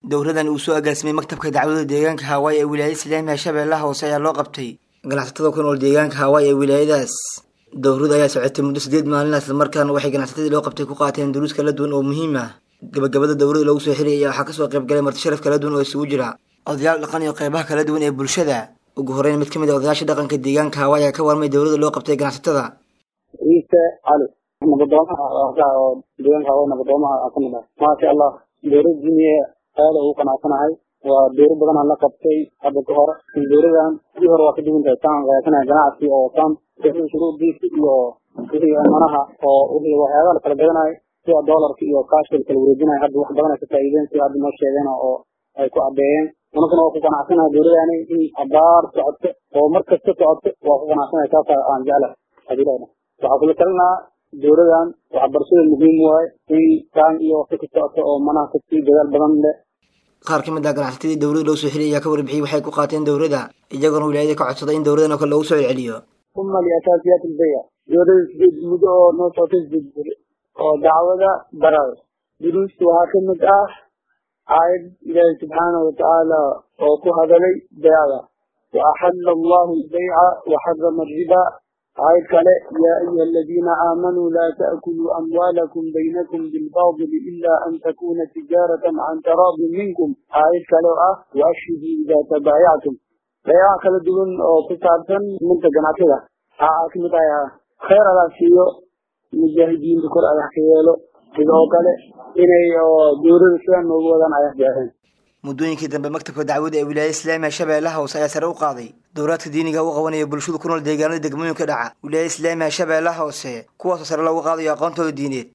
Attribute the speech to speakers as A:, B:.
A: dowradan uu soo agaasimay maktabka dacwada deegaanka hawaayi ee wilaayada islaamiga shabeellaha hoose ayaa loo qabtay ganacsatada ku nool deegaanka hawaayi ee wilaayadaas dowrada ayaa socotay muddo sideed maalin islamarkaana waxay ganacsatadii loo qabtay ku qaateen duruus kala duwan oo muhiim ah gabagabada dowrada loogu soo xiriyay ayaa waxaa kasoo qayb galay marti sharaf kala duwan oo isugu jira odayaal dhaqan iyo qeybaha kala duwan ee bulshada ugu horeyn mid ka mid a odayaasha dhaqanka deegaanka hawaayi ayaa ka warmay dowrada loo qabtay ganacsatada
B: ciise cali nabadoomaha oo deegaanka hawaayi nabadoomaha kamid ah maasha allah dowlad diniye aada ugu qanacsanahay waa dowro badanaa la qabtay hadda ka hore dowradan sidii hore waa ka duwan tahay taan qaasanaya ganacsi oo taan shuruudiisa iyo wixii amanaha oo wixii waxyaabaha la kala gadanayo sida doolarka iyo kaashka la kala wareejinayo hadda wax badan ay ka faa'iideen sida hadda noo sheegeen oo ay ku caddeeyeen anaguna waa ku qanacsanahay dowladani in abaar socoto oo mar kasta socoto waa ku qanacsanahay saasa aan jeclahay hadilahna waxaa kula talinaa dowladan waxbarashada muhiim waaye in taan iyo waqti ka socoto oo manaha kasii dadaal badan leh
A: qaar ka mid ah ganacsatadii dowrada loo soo xiliyay ayaa ka warbixiyey waxay ku qaateen dowrada iyagoona wilaayada ka codsaday in dowradan oo kale loogu soo celceliyo
B: uma liasaasiyaat albayc dowlada sideed muddo oo noo socotay sideed beri oo dacwada barar duruusta waxaa ka mid ah aayad ilaahi subxaanahu watacaala oo ku hadalay baycda waaxala allahu albayca waxarama alriba aayad kale yaa ayuha aladiina aamanuu laa ta'kuluu amwaalakum baynakum bilbaadili ila an takuna tijaaratan can taraadin minkum aayad kale oo ah waashhiduu idaa tabaayactum bayaca kala duwan oo ku saabsan minta ganacsada waxaa kamid ah khayr adaa siiyo mujaahidiinta kor adax ka yeelo sidoo kale inay dowlada sidan noogu wadaan ayax jeexeen
A: muddooyinkii dambe maktabka dacwada ee wilaayada islaamiga shabeellaha hoose ayaa sare u qaaday dowraadka diiniga u qabanaya bulshada ku nool deegaanada degmooyinka dhaca wilaayada islaamiga shabeellaha hoose kuwaasoo sare loogu qaadayo aqoontooda diineed